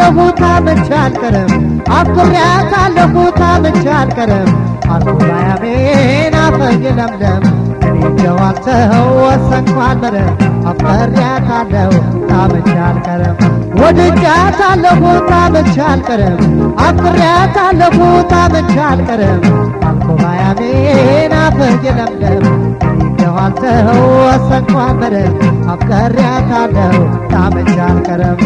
አለሁ ታምቼ አልቀርም አኩሪያታለሁ ታምቼ አልቀርም አልኩባያሜን አፈኝ ለምለም እኔ ጀዋተው ወሰንኩ አልበረ አፈሪያታለሁ ታምቼ አልቀርም ወድጃታለሁ ታምቼ አልቀርም አኩሪያታለሁ ታምቼ አልቀርም አልኩባያሜን አፈኝ ለምለም እኔ ጀዋተው ወሰንኩ አልበረ አፈሪያታለሁ ታምቼ አልቀርም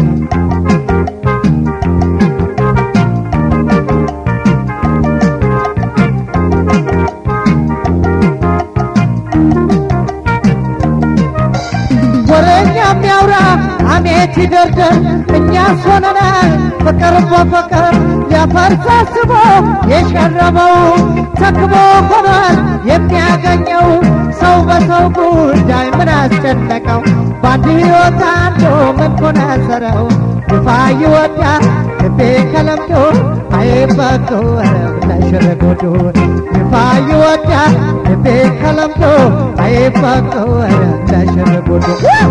ወረኛ የሚያውራ አሜት ይደርደር እኛስ ሆነናል ፍቅር በፍቅር ሊያፈርስ አስቦ የሸረበው ተክቦ ሆኗል የሚያገኘው ሰው በሰው ጉዳይ ምን አስጨነቀው በአንድ ሕይወት አንዱ ምን ኮነሰረው ግፋ ይወዳ ልቤ ከለምዶ አይበጎ ወረብ ለሽርጉዱ ግፋ ይወዳ ልቤ ከለምዶ አይበጎ ወረብ ለሽርጉዱ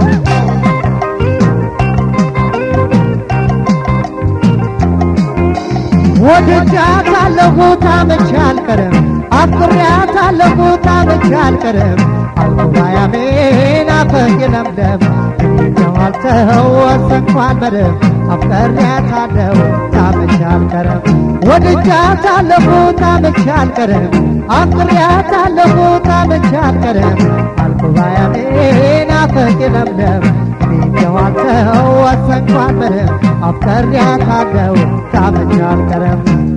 ወድጃታለሁ ታምቼ አልቀርም አፍቅሬያታለሁ ታምቼ አልቀርም አልኩባያሜን አፈኝ ለምለም ጀዋልተው ወሰንኩ አልበርም አፍቅሬያታለሁ ታምቼ አልቀርም ወድጃታለሁ ታምቼ አልቀርም አፍቅሬያታለሁ ታምቼ አልቀርም አልኩባያሜን አፈኝ ለምለም ጀዋልተው ወሰንኩ አልበርም አፍቅሬያታለሁ ታምቼ አልቀርም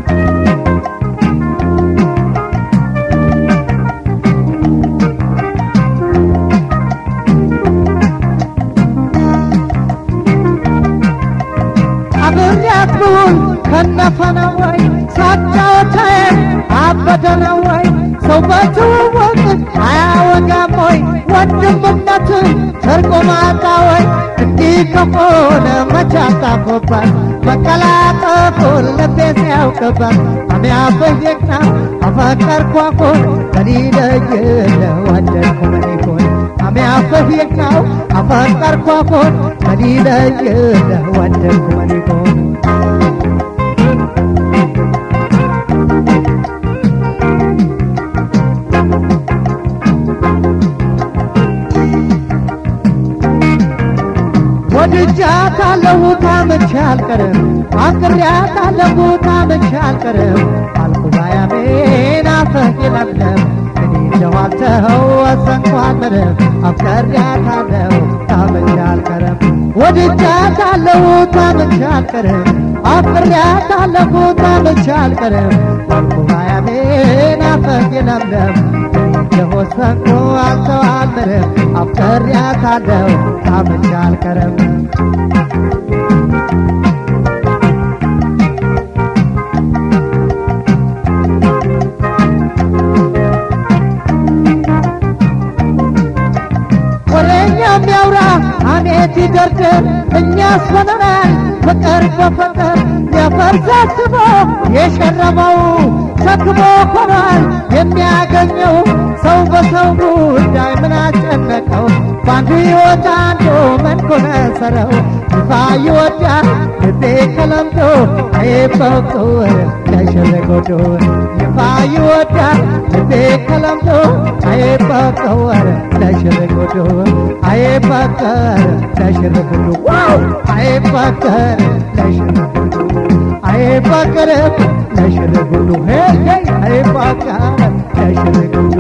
አብሬያት ብውል ከነፈነው ወይ ሳጫወታዬ አበደ ነው ወይ ሰው በትውውቅ አያወጋም ወይ ወንድምነት ሰርቆ ማጣ ወይ እንዲህ ከሆነ መቼ አጣፎበት መቀላጠፉን ልቤ ሲያውቅበት አሚያበየቅና አፈቀርኳኩን ከሊለይለ ወደድኩ ምን ይሁን አሚያበየቅናው አፈቀርኳኩን ከሊለይለ ወደድኩ ምን ይሁን ወድጃታለሁ ታምቼ አልቀርም አፍቅሬያታለሁ ታምቼ አልቀርም አልኩባያሜን አፈኝ ለምለም እኔ ጀዋልተው ወሰንኩ አልቀርም አፍቅሬያታለሁ ታምቼ አልቀርም ወድጃታለሁ ታምቼ አልቀርም አፍቅሬያታለሁ ታምቼ አልቀርም አልኩባያሜን አፈኝ ለምለም የወሰንኩ አልተዋልም አፍቅሬያታለሁ ታምቼ አልቀርም ወሬኛ የሚያውራ አሜት ይደርድር እኛስ ሆነናል ፍቅር በፍቅር ሊያፈርስ አስቦ የሸረበው ሰክቦ ሆኗል የሚያገኘው ሰው በሰው ጉዳይ ምን አጨነቀው በአንዱ ሕይወት አንዱ ምን ኮነሰረው ይፋ ይወዳል ልቤ ከለምዶ አይበቁር ለሽርጉዱ ይፋ ይወዳል ልቤ ከለምዶ አይበቁር ለሽርጉዱ አይበቀር ለሽርጉዱ ዋው አይበቀር ለሽርጉዱ አይበቀር ለሽርጉዱ ሄይ ሄይ አይበቀር ለሽርጉዱ